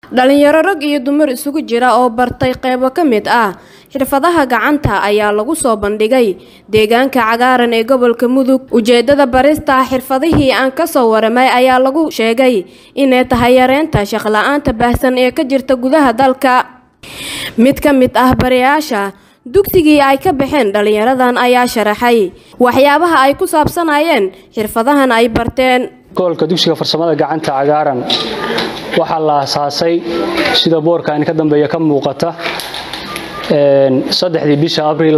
dhalinyaro rag iyo dumar isugu jira oo bartay qeybo ka mid ah xirfadaha gacanta ayaa lagu soo bandhigay deegaanka cagaaran ee gobolka mudug ujeedada barista xirfadihii aan kasoo waramay ayaa lagu sheegay inay tahay yareynta shaqla-aanta baahsan ee ka jirta gudaha dalka mid ka mid ah barayaasha dugsigii ay ka baxeen dhalinyaradan ayaa sharaxay waxyaabaha ay ku saabsanayeen xirfadahan ay barteen gobolka dugsiga farsamada gacanta cagaaran waxaa la asaasay sida boorkan ka dambeeya ka muuqata saddexdii bisha abriil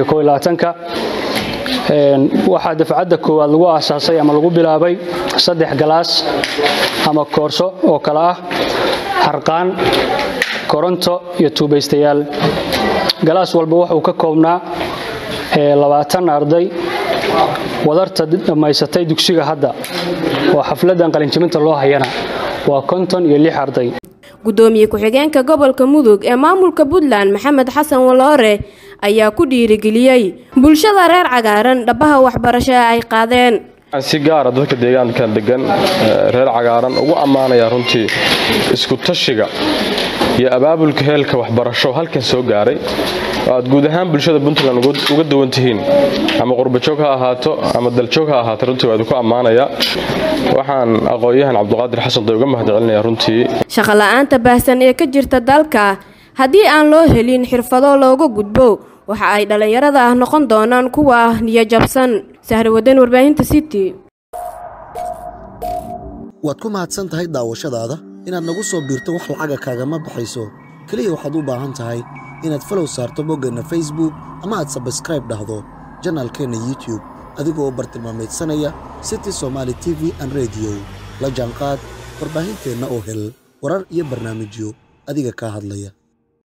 waxaa dafcadda koowaad lagu aasaasay ama lagu bilaabay saddex galaas ama koorso oo kale ah harqaan koronto iyo tuubaystayaal galaas walba wuxuu ka koobnaa labaatan arday wadarta dhammaysatay dugsiga hadda oo xafladan qalinjibinta loo hayana waa konton iyo lix arday gudoomiye ku-xigeenka gobolka mudug ee maamulka puntland maxamed xasan waloore ayaa ku dhiirigeliyey bulshada reer cagaaran dhabaha waxbarasho ee ay qaadeen si gaara dadka deegaankan degan reer cagaaran ugu ammaanaya runtii isku tashiga iyo abaabulka heelka waxbarasho halkan soo gaaray oo aad guud ahaan bulshada puntland uga duwan tihiin ama qurbajoog ha ahaato ama daljoog ha ahaato runtii waa idinku ammaanaya waxaan aqoon-yahan cabduqaadir xasan day uga mahad celinaya runtii shaqola'aanta baahsan ee ka jirta dalka haddii aan loo helin xirfado looga gudbo waxa ay dhallinyarada ah noqon doonaan kuwa niyajabsan sahrawadan warbaahinta city waad ku mahadsan tahay daawashadaada inaad nagu soo biirto wax lacaga kaagama baxayso keliya waxaad u baahan tahay inaad falow saarto boggeenna facebook ama aad sabskraib dhahdo janaalkeenna youtube adigoo bartilmaamaydsanaya city somaali t v an rediyo la jaanqaad warbaahinteenna oo hel warar iyo barnaamijyo adiga kaa hadlaya